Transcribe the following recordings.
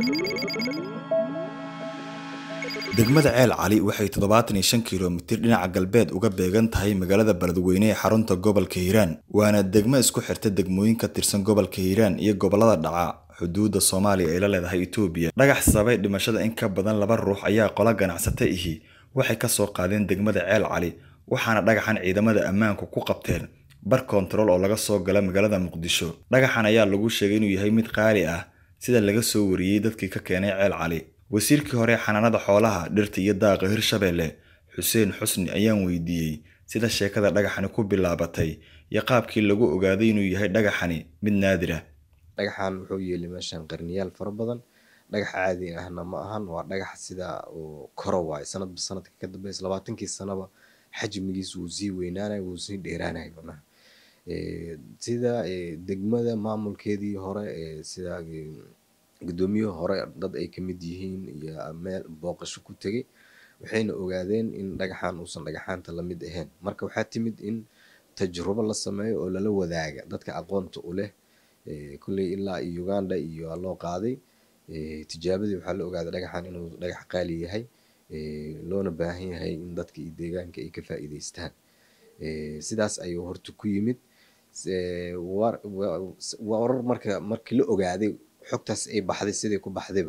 degmada ceel cali waxay toddobaatan iyo shan kilomitir dhinaca galbeed uga beegan tahay magaalada beledweyne ee xarunta gobolka hiiraan waana degmo isku xirta degmooyin ka tirsan gobolka hiiraan iyo gobolada dhaca xuduudda soomaaliya ay la leedahay etoobiya dhagax sababay dhimashada in ka badan laba ruux ayaa qola ganacsata ihi waxay ka soo qaadeen degmada ceel cali waxaana dhagaxan ciidamada ammaanku ku qabteen bar kontarool oo laga soo gala magaalada muqdisho dhagaxan ayaa lagu sheegay inuu yahay mid qaali ah sida laga soo wariyey dadkii ka keenay ceel cali wasiirkii hore xanaanada xoolaha dhirta iyo daaqa hirshabeelle xuseen xusni ayaan weydiiyey sida sheekada dhagaxani ku bilaabatay iyo qaabkii lagu ogaaday inuu yahay dhagaxani mid naadir ah dhagaxan wuxuu yeelay meeshan qarniyaal fara badan dhagax caadi ahna ma ahan waa dhagax sida uu koro waayo sanadba sanadka ka dambeysa labaatankii sanaba xajmigiisu wuu sii weynaanaya wuu sii dheeraanaya macnaha sida degmada maamulkeedii hore sida guddoomiye hore dad ay kamid yihiin iyo meel booqasho ku tegay waxayna ogaadeen in dhagaxan uusan dhagaxaanta lamid ahayn marka waxaa timid in tajrubo la sameeyo oo lala wadaaga dadka aqoonta u leh kulley ilaa iyo uganda iyo loo qaaday tijaabadii waxaa la ogaaday dhagaxan inuu dhagax qaali yahay loona baahan yahay in dadka iyo deegaanka ay ka faa'iideystaan sidaas ayuu horta ku yimid warar marka markii la ogaaday xogtaas ay baxday sidai ku baxdayba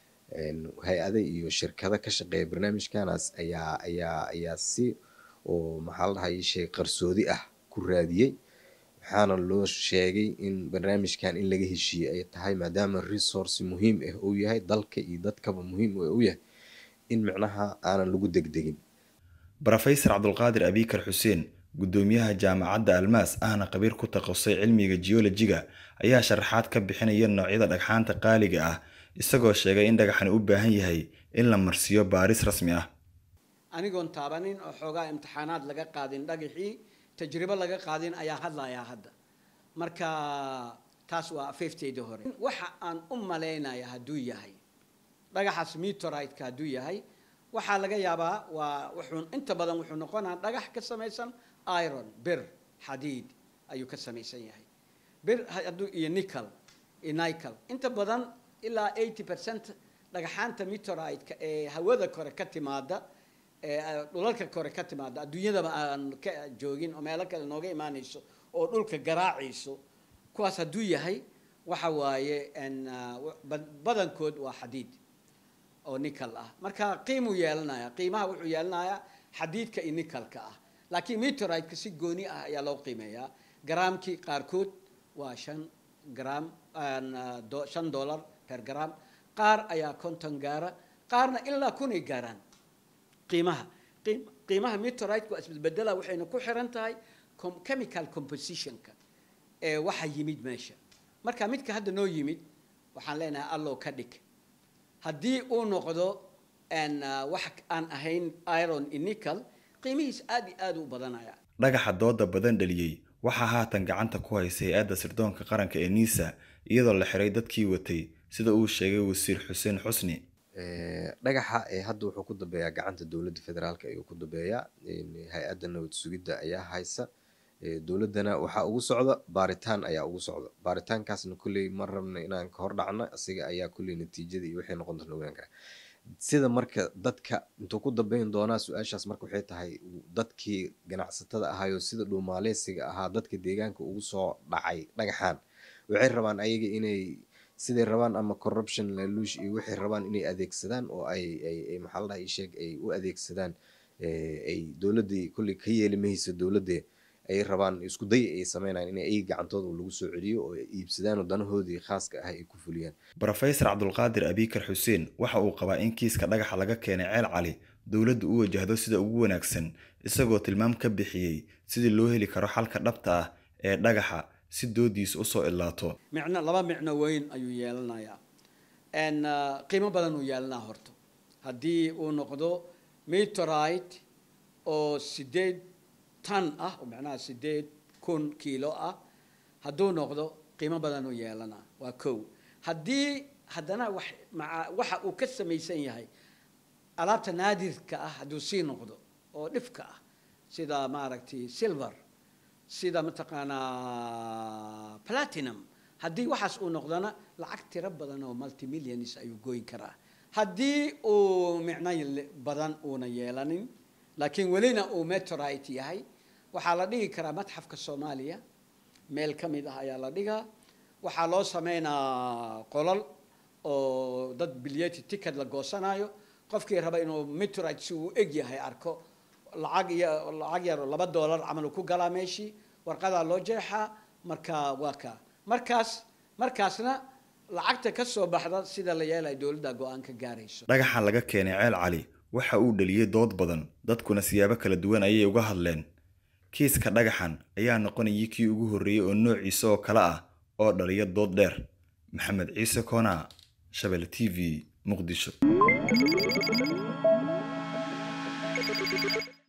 hay-ada iyo shirkado ka shaqeeya barnaamijkanaas ayaa ayaa ayaa si oo maxaa la dhahay shay qarsoodi ah ku raadiyey waxaana loo sheegay in barnaamijkan in laga heshiiyey ay tahay maadaama resource muhiim ah uu yahay dalka iyo dadkaba muhiim u yahay in micnaha aanan lagu degdegin brofesor cabdulqaadir abikar xuseen guddoomiyaha jaamacadda almaas ahna khabiir ku takhasusay cilmiga geolojiga ayaa sharaxaad ka bixinaya noocyada dhagxaanta qaaliga ah isagoo sheegay in dhagaxani u baahan yahay in la marsiiyo baaris rasmi ah anigoon taabanin oo xoogaa imtixaanaad laga qaadin dhagaxii tajribo laga qaadin ayaa hadlayaa hadda marka taas waa afeefteyda hore waxa aan u malaynaya hadduu yahay dhagaxaas meteorite-ka hadduu yahay waxaa laga yaabaa waa wuxuu inta badan wuxuu noqonaa dhagax ka samaysan iron bir xadiid ayuu ka samaysan yahay bir hadduu iyo nickel iyo nickel inta badan ilaa eighty percent dhagaxaanta meteorite-ka ee hawada kore ka timaada ee dhulalka kore ka timaada adduunyadaba aan ka joogin oo meelo kale nooga imaanayso oo dhulka garaacayso kuwaas hadduu yahay waxa waaye badankood waa xadiid oo nickel ah marka qiimuu yeelanaya qiimaha wuxuu yeelanayaa xadiidka iyo nickelka ah laakiin meteorite-ka si gooni ah ayaa loo qiimeeyaa garaamkii qaarkood waa shan gram shan dollar per gram qaar ayaa konton gaara qaarna ilaa kunay gaaraan qiimaha qiimaha meteorite-ka waa isbedbedela waxayna ku xiran tahay chemical compositionka ee waxa yimid meesha marka midka hadda noo yimid waxaan leenahay allow ka dhig haddii uu noqdo wax aan ahayn iron iyo nickel qiimihiis aad iyo aad u badanaya dhagaxa dooda badan dhaliyey waxaa haatan gacanta ku haysa hay-adda sirdoonka qaranka ee niisa iyadoo la xiray dadkii watay sida uu sheegay wasiir xuseen xusni dhagaxa hadda wuxuu ku dambeeyaa gacanta dowladda federaalk ayuu ku dambeeyaa hay-adda nabad sugidda ayaa haysa dowladdana waxaa ugu socda baaritaan ayaa ugu socda baaritaankaasna kulley ma rabna inaan ka hor dhacno asiga ayaa kulley natiijada iyo waxay noqon doona ogaan kara sida marka dadka intuu ku dambeyn doonaa su-aashaas marka waxay tahay dadkii ganacsatada ahaayo sida dhuumaaleysiga ahaa dadka deegaanka ugu soo dhacay dhagaxaan waxay rabaan ayaga inay siday rabaan ama corruption laluush iyo waxay rabaan inay adeegsadaan oo ay ay maxaa la dhahay sheeg ay u adeegsadaan ay dowladdii kulley ka yeeli mahaysa dowladde ay rabaan isku day ay sameynayaan in ay gacantooda lagu soo celiyo oo iibsadaan oo danahoodii khaaska ah ay ku fuliyaan brofesor cabdulqaadir abikar xuseen waxa uu qabaa in kiiska dhagaxa laga keenay ceel cali dowladdu u wajahdo sida ugu wanaagsan isagoo tilmaam ka bixiyey sidii loo heli karo xalka dhabta ah ee dhagaxa si doodiisa usoo ilaato micno laba micno weyn ayuu yeelanayaa qiimo badan uu yeelanaa horta haddii uu noqdo meteorite oo sideed tan ah oo macnaha sideed kun kiilo ah hadduu noqdo qiimo badan uu yeelanaa waa kow haddii haddana wax maa waxa uu ka samaysan yahay alaabta naadirka ah hadduu sii noqdo oo dhifka ah sida maaragtay silver sida mataqaanaa platinum haddii waxaas uu noqdona lacag tiro badan oo multimillions ayuu goyn karaa haddii uu micno badan uuna yeelanin laakiin welina uu meteorite yahay waxaa la dhigi karaa matxafka soomaaliya meel ka mid ah ayaa la dhigaa waxaa loo sameynaa qolol oo dad bilyeti ticket la goosanayo qofkii raba inuu meteorite si uu eg yahay arko lacag iyo lacag yar oo laba dollar camal uu ku galaa meeshii warqadaa loo jeexaa marka waa ka markaas markaasna lacagta ka soo baxda sida la yeelaya dowladda go-aan ka gaarayso dhagaxan laga keenay ceel cali waxa uu dhaliyey dood badan dadkuna siyaabo kala duwan ayay uga hadleen kiiska dhagaxan ayaa noqonayay kii ugu horreeyey oo noociisa oo kale ah oo dhaliya dood dheer maxamed ciise koona shabelle t v muqdisho